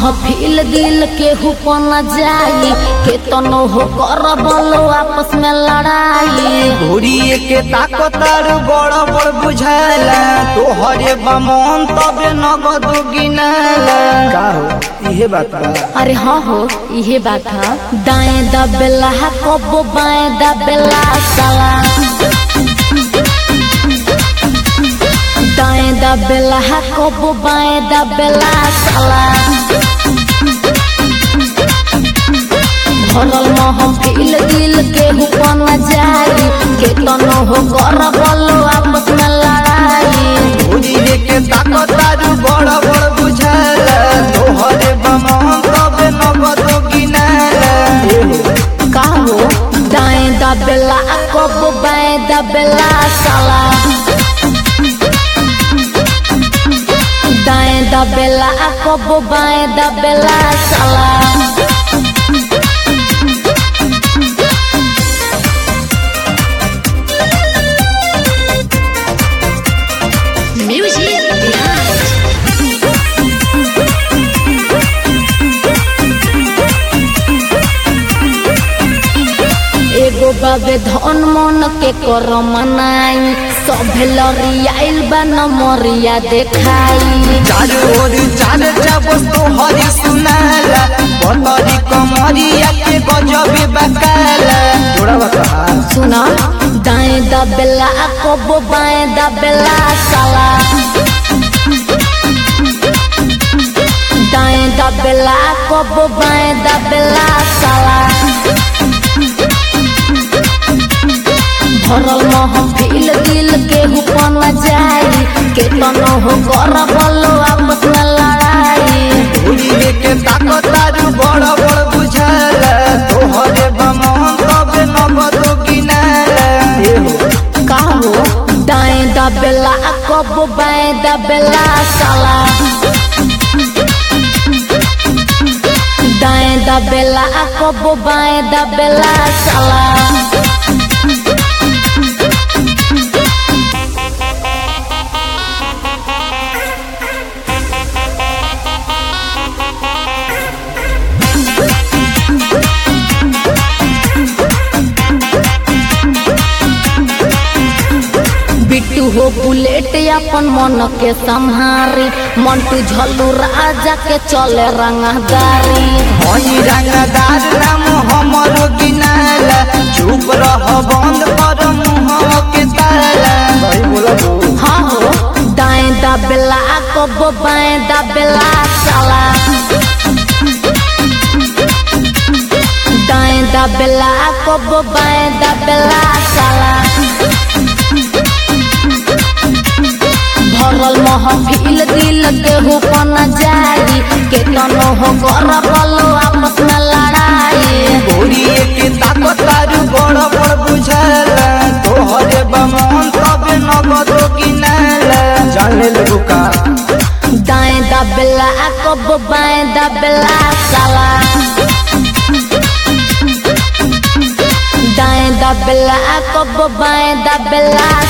महफिल दिल के हुपन जाई के तनो हो कर बोलो आपस में लड़ाई घोड़िए के ताकतार बड़ बड़ बुझाला तोहरे बमन तबे नगद गिनाला का हो इहे बात बा अरे हाँ हो इहे बात है दाएं दबेला कबो बाएं दबेला साला दाएं दबेला कबो बाएं दबेला साला भरल महफिल दिल के हुपन जाई के तनो हो कर बोलो आपस में लड़ाई घोड़िए के ताकतार बड़ बड़ बुझाला तोहरे बमन तबे नगद गिनाला ए हो का हो दाएं दबेला कबो बाएं दबेला साला दाएं दबेला कबो बाएं दबेला साला Music Behind. एगो बाबे धन मन के कर मनाई सभे लड़ियाइल बा नमरिया देखाई चार ओर चार जब तोहरी सुनाला बतरी कमरिया के गजबे बकाला जोड़ा बता सुना दाएं दबेला कबो बाएं दबेला साला दाएं दबेला कबो बाएं दबेला साला भरल महफिल दिल के हुपन जाई के तनो हो कर बोलो आपस में लड़ाई घोड़िए के ताकतार बड़ बड़ बुझाला तोहरे बमन तबे नगद गिनाला ए हो का हो दाएं दबेला कबो बाएं दबेला साला दाएं दबेला कबो बाएं दबेला साला बिट्टू हो बुलेट अपन मन के संहारी मंटू झल्लू राजा के चले रंगदारी हई रंगदार नाम हमरो गिनाला चुप रह बंद कर मुंह के ताला भाई बोला हाँ हो दाएं दबेला कबो बाएं दबेला साला दाएं दबेला कबो बाएं दबेला साला भरल महफिल दिल के हुपन जाई के तनो हो कर बोलो आपस में लड़ाई घोड़िए के ताकतार बड़ बड़ बुझाला तोहरे बमन तबे नगद गिनाला जाने लगो का दाएं दबेला कबो बाएं दबेला साला दाएं दबेला कबो बाएं दबेला